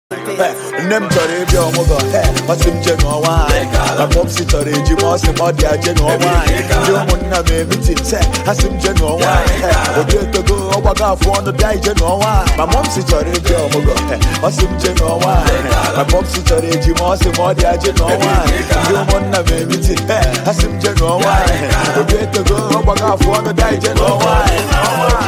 nne m chọrọ ịbịa ọmụgwọ ọ sị m je nụọ nwaanyị ma pọpsi chọrọ eji ma ọ sị m ọ dị aje nụọ nwaanyị ndị ụmụnna m emiti se ha sị m je nụọ nwaanyị obi etogo ọgbago afọ ọnụ bịa ije nụọ nwaanyị ma mọpsi chọrọ ịbịa ọmụgwọ ọ sị m je nụọ nwaanyị ma pọpsi chọrọ eji ma ọ sị m ọ dị aje nụọ nwaanyị ndị ụmụnna m emiti ha sị m je nụọ nwaanyị obi etogo ọgbago afọ ọnụ bịa ije nụọ nwaanyị